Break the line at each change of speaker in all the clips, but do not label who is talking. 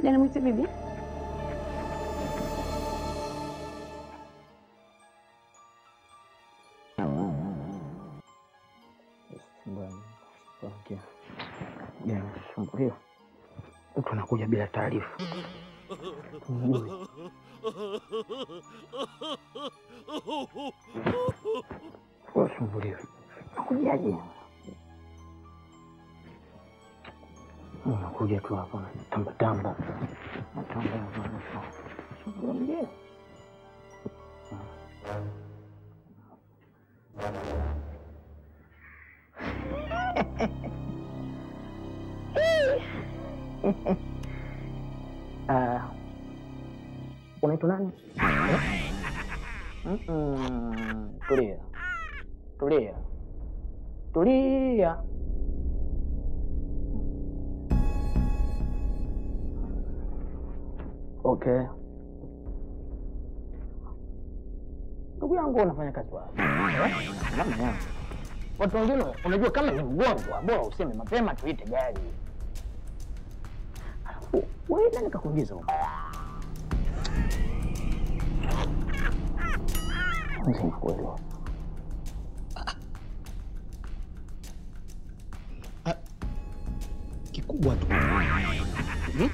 Shida nimwite bibi?
Shambuliwa mtu anakuja bila taarifa, tumjui washambuliwa nakujaje? Unakuja tu hapa tambatamba shambulia Ah, unaitwa nani? Mm-mm. Tulia, tulia, tulia. Okay, ndugu yangu, unafanya kazi wapi? Namna yangu watu wengine, unajua kama ni mgonjwa, bora useme mapema, tuite gari. Alafu wewe nani kakuingiza huko? Mzima kweli.
Kikubwa tu Hmm?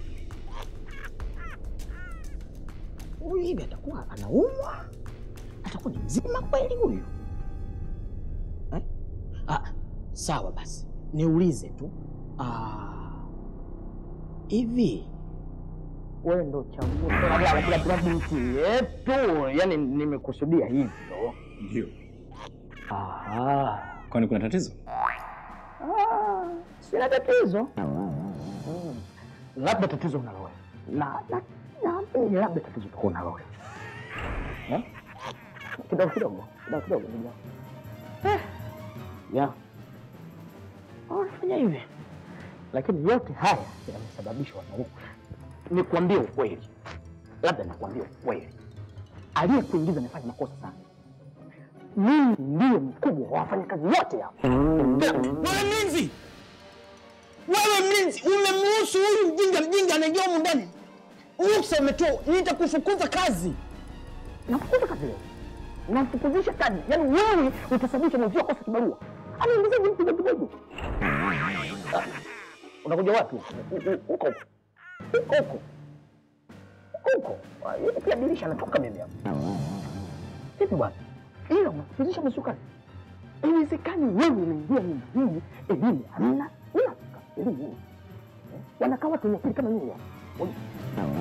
huyu hivi atakuwa anaumwa, atakuwa ni mzima kweli huyu eh? Ah, sawa basi, niulize tu ah, hivi
wewe ndo chaguo la- la- la- la binti yetu, yani nimekusudia hivyo.
Ndio.
Aha.
Kwani kuna tatizo?
Ah, sina tatizo. Mm. Labda tatizo unalo wewe. Na na naamini labda tatizo utakuwa unalo wewe. Eh? Kidogo kidogo, kidogo kidogo ndugu yangu. Eh. Ya. Wanafanya hivi. Lakini yote haya yamesababishwa na huku. Nikwambie ukweli. Labda nakwambia ukweli. Aliyekuingiza amefanya makosa sana. Mimi ndiye mkubwa wa wafanyakazi wote hapa.
wewe mlinzi, wewe mlinzi, umemruhusu huyu mjinga mjinga anaingia humu ndani, ruksa umetoa, nitakufukuza kazi.
Nafukuza kazi leo, namfukuzisha kazi. Yaani wewe utasababisha mwenzio akosa kibarua. Anaingizaje mtu kidogo kidogo? Ah, Unakuja wapi? U- u- Huko huko huko huko huko. Ah, Yeye pia dirisha anatoka mimi hapa. Vipi bwana? Ila unafukuzisha masuka. Inawezekani wewe unaingia nyumba hii, elimu hamna, unafika elimu. Eh, Wanakaa watu wenye akili kama nyinyi hapa.